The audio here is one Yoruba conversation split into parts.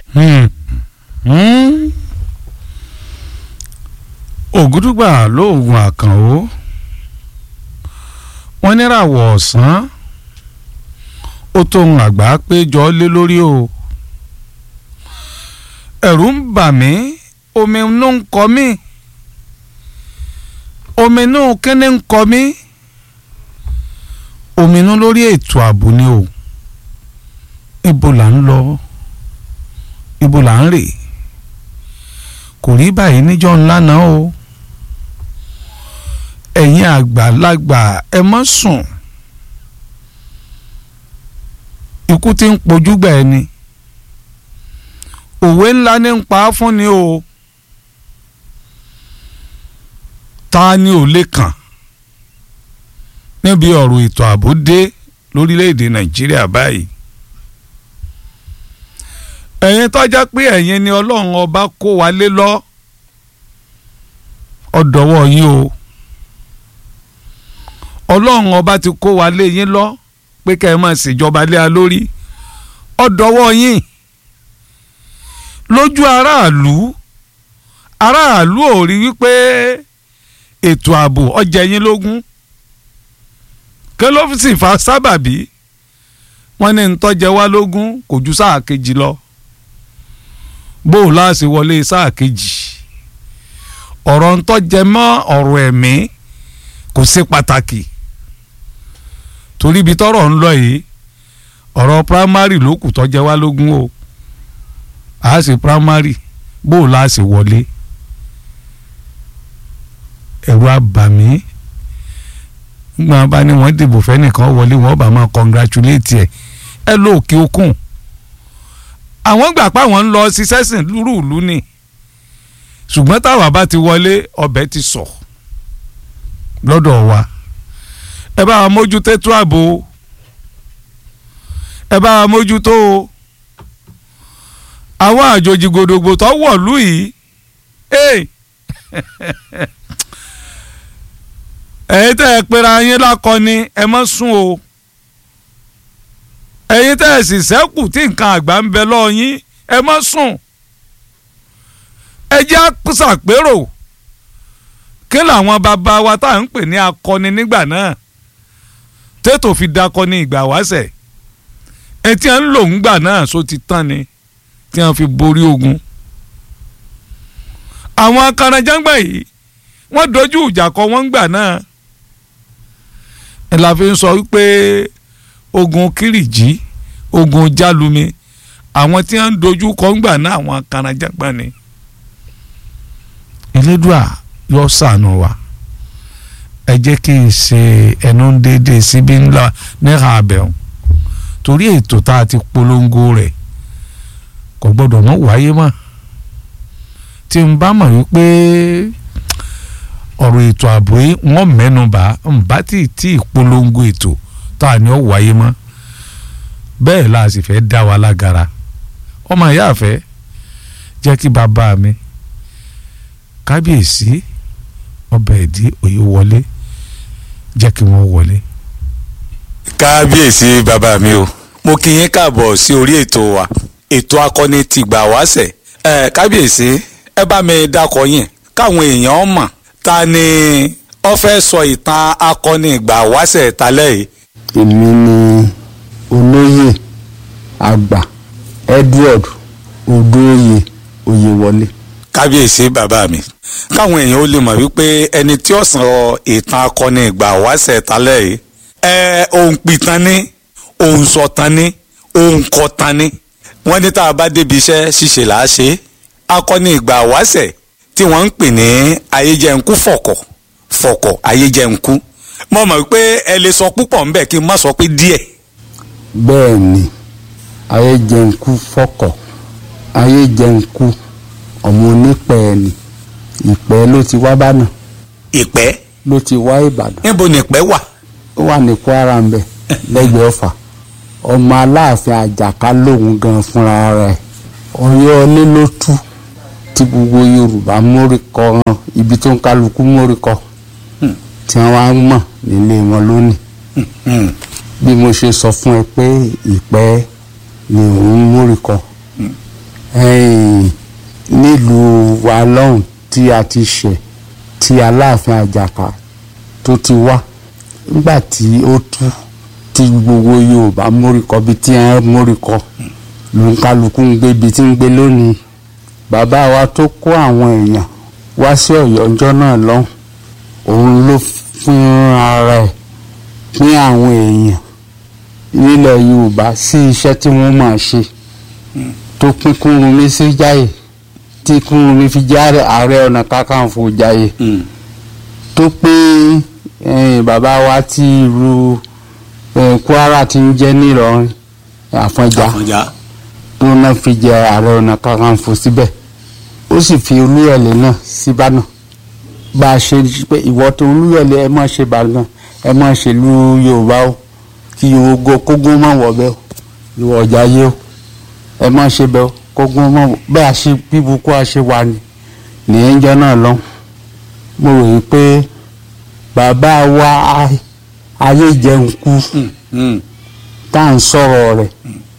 ògúdùgbà lóògùn àkànó wọ́n níràwọ̀ ọ̀sán ó tóun àgbà péjọ lé lórí o ẹ̀rù ń bà mí omi inú ń kọ mí omi inú kíní ń kọ mí omi inú lórí ètò ààbò ni o ibo là ń lọ ibo là ń rè kò rí báyìí níjọ́ ńlá náà o ẹ̀yin àgbàlagbà ẹ má sùn ikú tí ń pojú gbà ẹni òwe ńlá ní ń pa á fún ni o ta ni ò lè kàn níbi ọ̀rọ̀ ètò ààbò dé lórílẹ̀‐èdè nàìjíríà báyìí ẹ̀yin tọ́já pé ẹ̀yin ni ọlọ́run ọba kó wa lé lọ ọ̀dọ̀wọ́ yín o ọlọ́run ọba ti kó wa lé yín lọ pé kẹ́ ẹ máa ṣèjọba lé a lórí ọ̀dọ̀wọ́ yín lójú aráàlú aráàlú ò rí wípé ètò ààbò ọjà yín lógún kí ló sì fa sábàbí wọ́n ní ntọ́jẹ wá lógún kò ju sáà kejì lọ bó o láàṣì wọlé sáà kejì ọ̀rọ̀ ntọ́jẹ mọ́ ọ̀rọ̀ ẹ̀mí kò ṣe pàtàkì torí ibi tọ́rọ̀ ń lọ yìí ọ̀rọ̀ primary ló kù tọ́jẹ wá lógún o a ṣe primary bó o láàṣì wọlé ẹ̀rù abàmí gbọ́n bá ní wọ́n dìbò fẹ́nìkan wọlé wọ́n bá máa congratulate ẹ̀ ẹ ló òkè òkun àwọn gbà pé àwọn ń lọ ṣiṣẹ́ sìn lúrùlú ni ṣùgbọ́n táwa bá ti wọlé ọbẹ̀ ti sọ lọ́dọ̀ wa ẹ bá wa mójútó ètò ààbò ẹ bá wa mójútó o àwọn àjòjì gbòdògbò tó wọ̀lú yìí ẹ̀yin tẹ́ ẹ pera yín lákọni ẹ má sùn o ẹ̀yin tẹ́ ẹ sì sẹ́kù tí nǹkan àgbà ń bẹ lọ́ọ́ yín ẹ má sùn ẹ jẹ́ àṣàpérò kí làwọn bàbá wa tá à ń pè ní akọni nígbà náà tètò fi dakọni ìgbà wáṣẹ̀ ẹ tí wọ́n ń lò ńgbà náà só ti tán ni tí wọ́n fi borí ogun àwọn akaranjágbà yìí wọ́n dojú ìjà kọ wọ́n gbà náà ẹ la fi ń sọ wípé ogun kìrìjì ogun jálumi àwọn tí wọ́n ń dojú kọ ńgbà náà àwọn akaranjágbà ni elédùà yọ sànù wa ẹ jẹ́ kí n ṣe ẹnu déédéé síbí ńlá níhà abẹ́hùn torí ètò tá a ti polongo rẹ̀ kò gbọ́dọ̀ mọ́ wáyé mọ́ tí n bá mọ̀ wípé ọ̀rọ̀ ètò ààbò yìí wọ́n mẹ́nu bà ń bá tí tí ìpolongo ètò tá a ní ọ wáyé mọ́ bẹ́ẹ̀ la sì fẹ́ dá wa lágara ọmọ ìyá àfẹ́ jẹ́ kí bàbá mi kábíyèsí ọbẹ̀ ẹ̀dí òye wọlé jẹ́ kí wọ́n wọlé. kábíyèsí bàbá mi o mo kí yín káàbọ̀ sí orí ètò wa ètò akọni ti gbà wáṣẹ̀ ẹ kábíyèsí ẹ bá mi dákọ yín káwọn èèyàn mọ̀ ta ni ó fẹ́ sọ ìtàn akọni ìgbà wáṣẹ̀ talẹ́ yìí. èmi ni olóyè àgbà Edward Odóoyè Oyèwọlé. kábíyèsí bàbá mi káwọn èèyàn ó lè mọ̀ wípé ẹni tí ó sọ ìtàn akọni ìgbà wáṣẹ̀ talẹ́ yìí ẹ òun pìtàn ni òun sọ̀tàn ni òun kọ̀tàn ni wọ́n ní tá a bá débi iṣẹ́ ṣíṣe là á ṣe é akọni ìgbà wáṣẹ̀ tí wọ́n ń pè ní ayéjẹ̀ǹkú fọ̀kọ̀ fọ̀kọ̀ ayéjẹ̀ǹkú mo mọ̀ pé ẹ lè sọ púpọ̀ ńbẹ̀ kí n má sọ pé díẹ̀. bẹ́ẹ̀ ni ayéjẹ̀ǹkú fọ̀kọ̀ ayéjẹ̀ǹkú ọmọ onípẹ̀ ni ìpẹ́ ló ti wá bánà ìpẹ́ ló ti wá ìbàdàn níbo ni ìpẹ́ wà. ó wà ní kwara ń bẹ lẹ́gbẹ̀ẹ́ ọ̀fà ọmọ aláàfin àjàká lòun gan fúnra rẹ̀ ọ̀yọ́ ilé ló tú tí gbogbo yorùbá móríkọ hàn ibi tó ń kálukú móríkọ tí wọ́n wá ń mọ̀ nílé wọn lónìí bí mo ṣe sọ fún ẹ pé ìpẹ́ ni òun móríkọ ẹ̀yìn nílùú wa lọ́hùn tí a ti ṣẹ̀ tí aláàfin àjàká tó ti wá nígbà tí ó tú tí gbogbo yorùbá móríkọ bí tí ẹ móríkọ ló ń kálukú ń gbé ibi tí ń gbé lónìí bàbá wa tó kó àwọn èèyàn wá sí ọ̀yọ́ ọjọ́ náà lọ́hùn òun ló fún ara ẹ̀ pín àwọn èèyàn nílẹ̀ yorùbá sí iṣẹ́ tí wọ́n máa ṣe tó pín Kúrúnmí sí Jáyè tí Kúrúnmí fi jẹ́ ààrẹ ọ̀nà kakanfò Jáyè tó pín eh, bàbá wa tí ìlú eh, Kwara ti ń jẹ́ nílọrin Àfọ̀njá àfọ̀njá tó náà fi jẹ ààrẹ ọ̀nà kakanfò síbẹ̀ ó sì fi Olúyọ̀lé náà síbàdàn bá a ṣe pé ìwọ tó Olúyọ̀lé ẹ má ṣe Ìbàdàn ẹ má ṣèlú Yorùbá o kí Yorùbá kógún má wọ̀ bẹ́ẹ̀ o ìwọ ọ̀jà yé o ẹ má ṣe bẹ́ẹ̀ o kógún má wọ̀ bẹ́ẹ̀ a ṣe bíbukú a ṣe wà ní nìyẹn jọ náà lọ mo rò yí pé bàbá wa a- ayé jẹun kú tá à ń sọ̀rọ̀ rẹ̀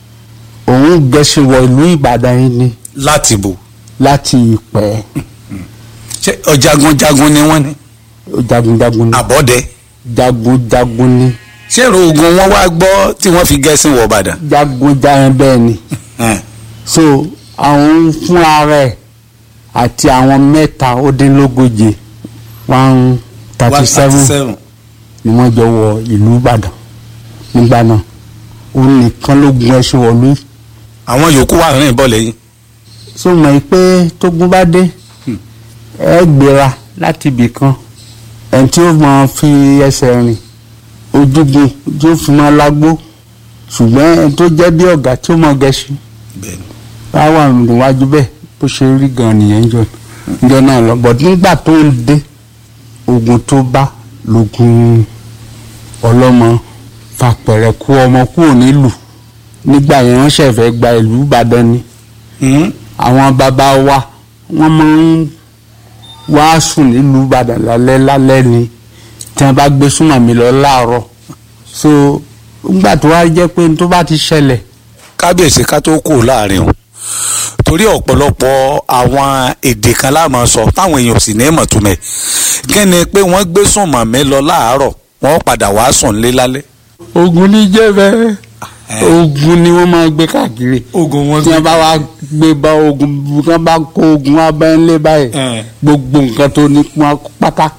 òun gẹ̀ẹ́sì wọ ìlú Ìbàdàn yìí ni láti bò láti ìpẹ́ ṣé ọ̀jagunjagun ni wọ́n ní jagunjagun ni àbọ̀dẹ jagunjagun ni ṣé èrò ogun wọn wá gbọ́ tí wọ́n fi gẹ̀ẹ́sìn wọ̀ Ìbàdàn jagunjagun bẹ́ẹ̀ ni so àwọn fúnra rẹ̀ àti àwọn mẹ́ta ó dín lógóje one thirty seven ni wọ́n jọ wọ ìlú Ìbàdàn nígbà náà òun nìkan ló gun ẹṣin wọ̀lú yìí àwọn yòókù wà rìn bọ̀ lẹ́yìn so mọ̀ pé tógun bá dé ẹ gbéra láti ibì kan ẹni tí ó máa fi ẹsẹ̀ rìn ojúgun tí ó fi máa lágbó ṣùgbọ́n ẹni tó jẹ́ bí ọ̀gá tí ó máa gẹṣin bẹ́ẹ̀ni báwa níwájú bẹ́ẹ̀ bó ṣe rí gan nìyẹn jọ jọ náà lọ bọ̀ nígbà tó ń dé ogun tó bá lógun ọlọ́mọ fàpẹ̀rẹ̀ kú ọmọ kúrò nílùú nígbà yẹn wọ́n ṣẹ̀fẹ̀ gba ìlú Ìbàdàn ni àwọn bàbá wa wọ́n máa ń wá sùn nílùú Ìbàdàn lálẹ́ lálẹ́ ni tí wọ́n bá gbé súnmọ́ mi lọ láàárọ̀ so nígbà tó wá jẹ́ pé tó bá ti ṣẹlẹ̀ kábíyèsí ká tó kù láàrin o torí ọ̀pọ̀lọpọ̀ àwọn èdè kan láàmú sọ táwọn èèyàn ò sì ní mọ̀ tó mẹ́ kí ni pé wọ́n gbé sùn màmí lọ láàárọ̀ wọ́n padà wá sùn lé lálẹ́. ogun ní jẹ́ bẹ́ẹ̀ ogun ni wọ́n máa gbé káàkiri ogun wọn tí wọ́n bá wá gbé bá ogun tí wọ́n bá kó ogun wá bá ń lé báyìí gbogbo nǹkan tó ní wọn pátá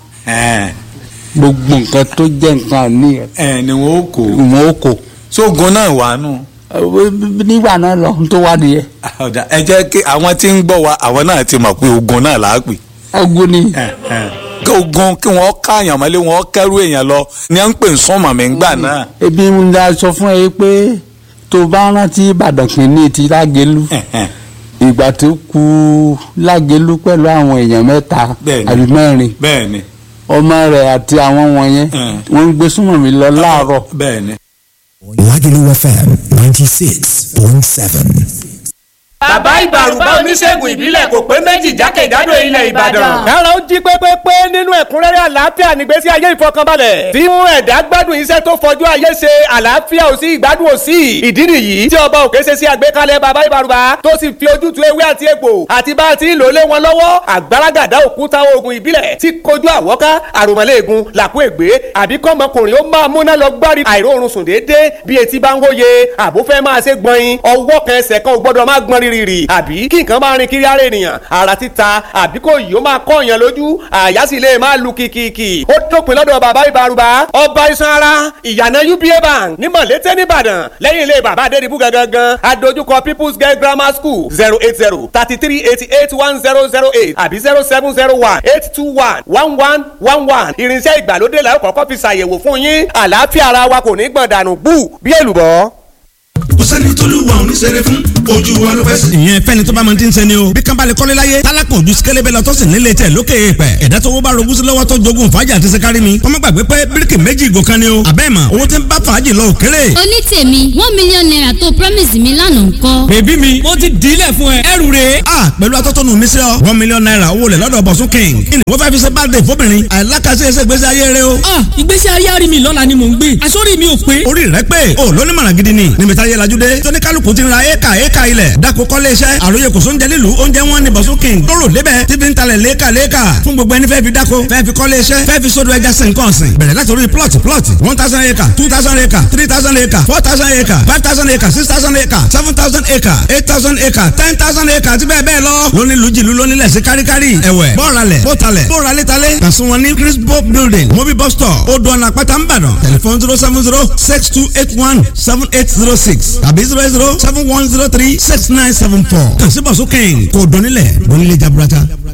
gbogbo nǹkan tó jẹ́ nǹkan ní ẹ̀ ni wọn ó kó wọn ó kó sógun náà wà nù. nígbà náà lọ tó wá nìyẹn ọ̀dà ẹ jẹ́ kí àwọn tí ń gbọ́ wa àwọn náà ti mọ̀ pé ogun náà là á pè. ogun ni kí ogun kí wọ́n káàyàn mọ́lé wọ́n kẹ́rù èèyàn lọ ni à ń pè ń sún màmí ńgbà náà. ebi ń da sọ fún ẹ pé tó bá rántí Ìbàdàn kìíní ti Lágelú ìgbà tó kù Lágelú pẹ̀lú àwọn èèyàn mẹ́ta Bẹ́ẹ̀ni. àbí mẹ́rin bẹ́ẹ̀ ni ọmọ rẹ̀ àti àwọn wọ̀nyẹn Mm. wọ́n ń gbé súnmọ́ mi lọ láàárọ̀ bẹ́ẹ̀ ni. Lagelu FM 96.7. bàbá ìbàrùbá oníṣègùn ìbílẹ̀ kò pé méjì jákèjádò ilẹ̀ ìbàdàn. kára ó jí pépépé nínú ẹ̀kúnrẹ́rẹ́ àlàáfíà nígbésí ayé ìfọkànbalẹ̀ tí mú ẹ̀dá gbádùn iṣẹ́ tó fọjú ayé ṣe àlàáfíà ò sí ìgbádùn ò sí ìdí nìyí tí ọba òkè ṣe sí àgbékalẹ̀ bàbá ìbàrùbá tó sì fi ojútùú ewé àti egbò àti bá a ti ń lò lé wọn lọ́wọ́ àgbàràgàdá òkúta oògùn ìbílẹ̀ tí kojú àwọ́ká àròmọ́lẹ́ẹ̀gùn làkú ègbé àbí kọ́mọkùnrin ó máa múná lọ gbárí àìróorun sùn déédéé bí etí bá ń hóye àbó fẹ́ máa ṣe gbọ̀nyin ọwọ́ kan ẹsẹ̀ kan ò gbọ́dọ̀ máa gbọ́n rírì àbí kí nǹkan máa rin kiri ara ènìyàn ara títa àbí kò yìí ó máa kọ́ èèyàn lójú àyà sì lè máa lu kìkìkì ó dópin lọ́dọ̀ bàbá ìbárùbá ọba iṣan ara ìyànà uba bank ní mọ̀lété nìbàdàn lẹ́yìn ilé bàbá adédìbú gangan adójúkọ people's girl grammar school zero eight zero thirty three eighty eight one zero zero eight àbí zero seven zero one eight two one one one one one irinṣẹ́ ìgbàlódé la ó kọ́kọ́ fi ṣàyẹ̀wò fún yín àlàáfíà ara wa kò ní gbọ̀n dànù bú bí èlùbọ́. kò sẹ́ni tóluwa ò ní ṣeré fún ojú wa ló fẹ́ sí. ìyẹn fẹ́ni tó bá mọ tí ń sẹ́ni o bí kan bá lè kọ́lé láyé tálákùn ojú sikẹ́lẹ́bẹ̀ lọ tó sì nílé tẹ̀ lókè èèpẹ̀ ẹ̀dá tó wọ́n bá rogún sí lọ́wọ́ tó jogún fàájì àti sẹ́kárì mi wọ́n má gbàgbé pé bíríkì méjì ìgò kan ni o àbẹ́ẹ̀ mọ̀ owó tí ń bá fàájì lọ òkèrè. onítèmi one million naira tó promise mi lánàá ńkọ́. bèbí mi mo ti dílẹ̀ fún ẹ ẹrù rè a pẹ̀lú atọ́tọ́nu mi sí ọ one million naira owó lẹ̀ lọ́dọ̀ bọ̀sún king kí ni wọ́n fẹ́ fi ṣe birthday fóbìnrin àìlákàsí ẹsẹ̀ ìgbésí ayé rẹ o. ah ìgbésí ayé àrí mi lọ́la ni mò ń gbé àsórí mi ò pé orí rẹ pé o lóní mọ̀ràn gidi ni níbi táyé lajú gbàlódé tóní kálukú ti ra éka éka ilẹ̀ dako kọ́lé iṣẹ́ àròyé kò sóúnjẹ nílùú oúnjẹ wọn ni bọ̀sùn king lóró lébẹ̀ tí fi ń talẹ̀ léka léka fún gbogbo ẹni fẹ́ fi dako fẹ́ fi kọ́lé iṣẹ́ fẹ́ fi sódò ẹja sìn kàn sìn bẹ̀rẹ̀ láti orí plot plot one thousand acre two thousand acre three thousand acre four thousand acre five thousand acre six thousand acre seven thousand acre eight thousand acre ten thousand acre àti bẹ́ẹ̀ bẹ́ẹ̀ lọ lóní lùjìlú lóní lẹ̀sí káríkárí ẹ̀wẹ̀ bọ́ọ̀ralẹ̀ bọ́ọ̀talẹ̀ bọ́ọ̀ralẹ̀talẹ̀ kàn sí wọn ní crispo building mobi bus stop odò ọ̀nà àpáta ńbàdàn tẹlifon zero seven zero six two eight one seven eight zero six tàbí zero zero seven one zero three six nine seven four kàn sí bọ̀sùn kẹ́hìn kò dọ́nilẹ̀ dọ́nilẹ̀ jaburata.